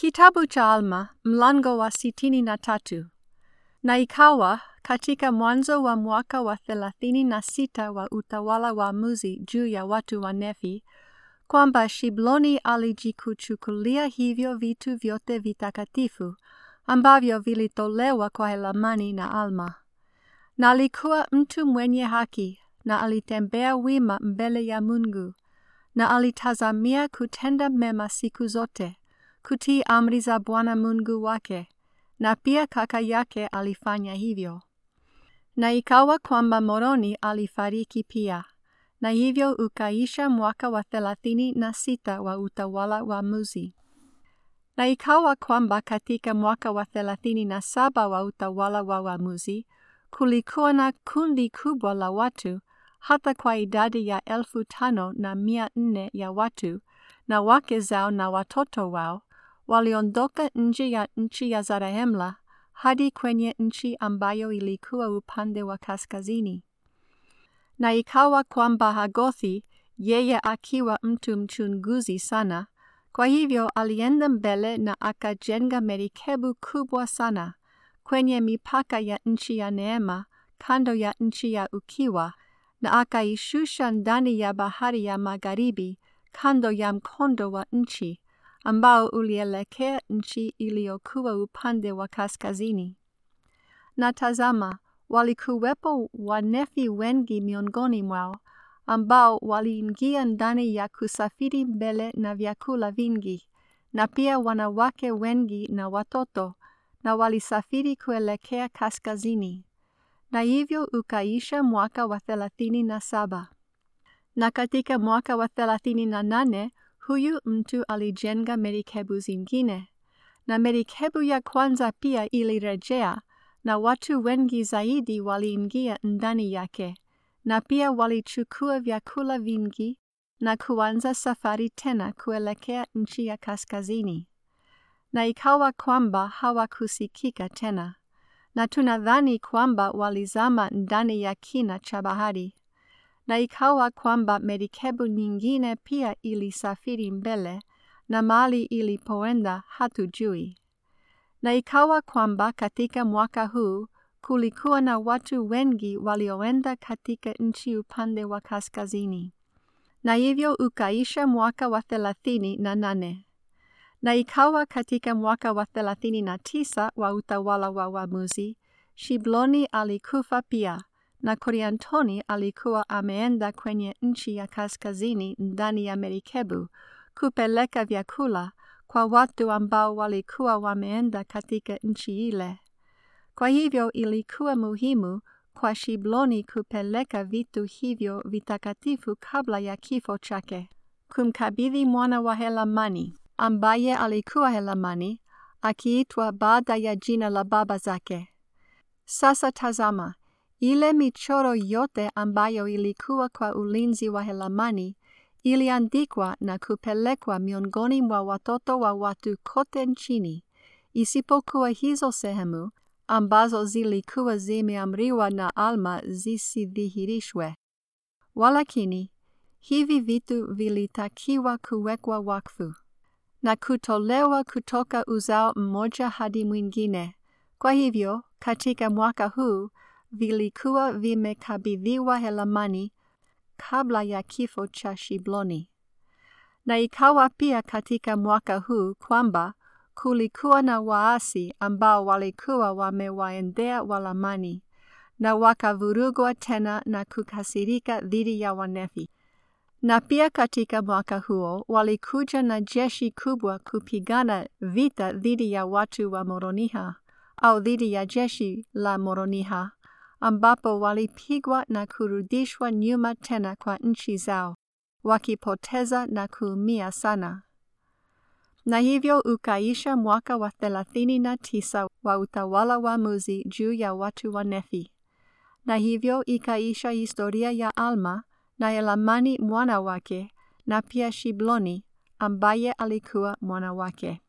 Kitabu cha Alma mlango wa sitini na tatu. Na ikawa katika mwanzo wa mwaka wa thelathini na sita wa utawala wa Muzi juu ya watu wa Nefi, kwamba Shibloni alijikuchukulia hivyo vitu vyote vitakatifu ambavyo vilitolewa kwa Helamani na Alma. Na alikuwa mtu mwenye haki na alitembea wima mbele ya Mungu na alitazamia kutenda mema siku zote kutii amri za Bwana Mungu wake, na pia kaka yake alifanya hivyo. Na ikawa kwamba Moroni alifariki pia, na hivyo ukaisha mwaka wa thelathini na sita wa utawala wa Muzi. Na ikawa kwamba katika mwaka wa thelathini na saba wa utawala wa Wamuzi, kulikuwa na kundi kubwa la watu, hata kwa idadi ya elfu tano na mia nne ya watu, na wake zao na watoto wao, waliondoka nje ya nchi ya Zarahemla hadi kwenye nchi ambayo ilikuwa upande wa kaskazini. Na ikawa kwamba Hagothi, yeye akiwa mtu mchunguzi sana, kwa hivyo alienda mbele na akajenga merikebu kubwa sana kwenye mipaka ya nchi ya Neema, kando ya nchi ya Ukiwa, na akaishusha ndani ya bahari ya magharibi, kando ya mkondo wa nchi ambao ulielekea nchi iliyokuwa upande wa kaskazini. Na tazama, walikuwepo Wanefi wengi miongoni mwao, ambao waliingia ndani ya kusafiri mbele na vyakula vingi, na pia wanawake wengi na watoto, na walisafiri kuelekea kaskazini. Na hivyo ukaisha mwaka wa thelathini na saba. Na katika mwaka wa thelathini na nane huyu mtu alijenga merikebu zingine, na merikebu ya kwanza pia ilirejea, na watu wengi zaidi waliingia ndani yake, na pia walichukua vyakula vingi na kuanza safari tena kuelekea nchi ya kaskazini. Na ikawa kwamba hawakusikika tena, na tunadhani kwamba walizama ndani ya kina cha bahari na ikawa kwamba merikebu nyingine pia ilisafiri mbele, na mali ilipoenda hatujui. Na ikawa kwamba katika mwaka huu kulikuwa na watu wengi walioenda katika nchi upande wa kaskazini, na hivyo ukaisha mwaka wa thelathini na nane. Na ikawa katika mwaka wa thelathini na tisa wa utawala wa Wamuzi, Shibloni alikufa pia na Koriantoni alikuwa ameenda kwenye nchi ya kaskazini ndani ya merikebu kupeleka vyakula kwa watu ambao walikuwa wameenda katika nchi ile. Kwa hivyo ilikuwa muhimu kwa Shibloni kupeleka vitu hivyo vitakatifu kabla ya kifo chake, kumkabidhi mwana wa Helamani ambaye alikuwa Helamani, akiitwa baada ya jina la baba zake. Sasa tazama, ile michoro yote ambayo ilikuwa kwa ulinzi wa Helamani iliandikwa na kupelekwa miongoni mwa watoto wa watu kote nchini, isipokuwa hizo sehemu ambazo zilikuwa zimeamriwa na Alma zisidhihirishwe. Walakini hivi vitu vilitakiwa kuwekwa wakfu na kutolewa kutoka uzao mmoja hadi mwingine. Kwa hivyo katika mwaka huu vilikuwa vimekabidhiwa Helamani kabla ya kifo cha Shibloni. Na ikawa pia katika mwaka huu kwamba kulikuwa na waasi ambao walikuwa wamewaendea Walamani na wakavurugwa tena na kukasirika dhidi ya Wanefi. Na pia katika mwaka huo walikuja na jeshi kubwa kupigana vita dhidi ya watu wa Moroniha au dhidi ya jeshi la Moroniha ambapo walipigwa na kurudishwa nyuma tena kwa nchi zao, wakipoteza na kuumia sana. Na hivyo ukaisha mwaka wa thelathini na tisa wa utawala wa Muzi juu ya watu wa Nefi. Na hivyo ikaisha historia ya Alma na Elamani mwana wake, na pia Shibloni ambaye alikuwa mwana wake.